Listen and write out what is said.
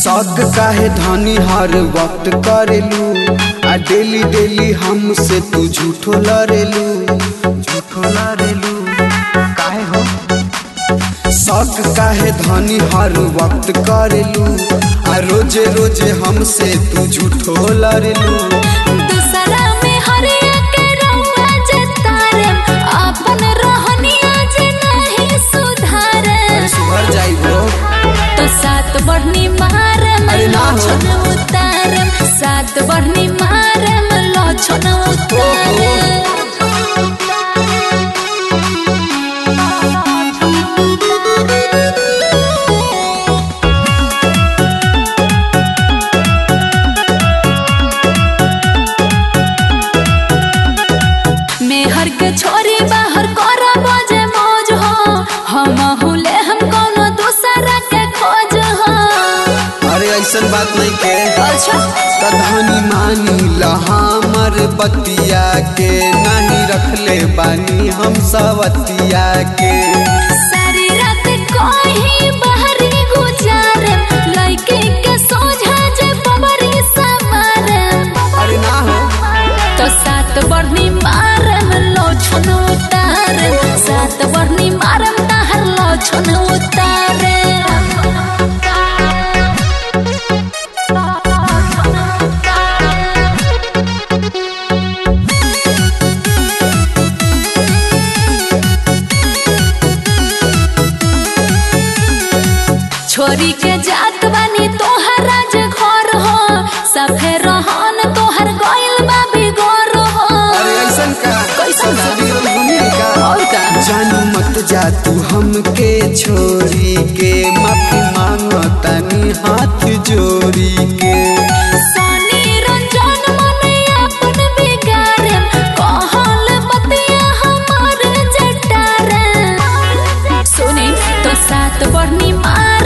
शौक काहे धनी हर वक्त करेलू आ डेली डेली हमसे तू झूठो लड़ेलू झूठो लड़ेलू काहे हो शौक काहे धनी हर वक्त करेलू आ रोजे रोजे हमसे तू झूठो लड़ेलू दूसरा में हरिया के रउआ जतारे अपन रहनिया जे नहीं सुधारे सुधर जाइबो तो सात बढ़नी मारे अरे ना हो। लोछन उतारे सात बढ़नी मारे लोछन उतारे मेहर के छोरी बाहर कर बजे मौज हो हम हुले हम कोनो दूसरा के खोज हो अरे ऐसन बात नहीं के अच्छा कधानी मानी लहामर बतिया के नहीं रखले बानी हम सवतिया के सारी रात कोही बाहरी गुजारे लइके के सोझा जे बबरी समारे अरे ना हो तो सात बढ़नी मारम लोछन उतारे सात बढ़नी मारम ताहर लोछन उतारे छोरी के जात बानी तोहरा जे घर हो सफे रहन तोहर गइल बा बिगोर हो अरे ऐसन का कैसन का? ससुरी घूमे का और का जानू मत जा तू हमके छोरी के माफी मांगो तनी हाथ जोड़ी के सनी रंजन मने अपन बिगारे कहल बतिया हमार जटारे सुनी तो सात बढ़नी मार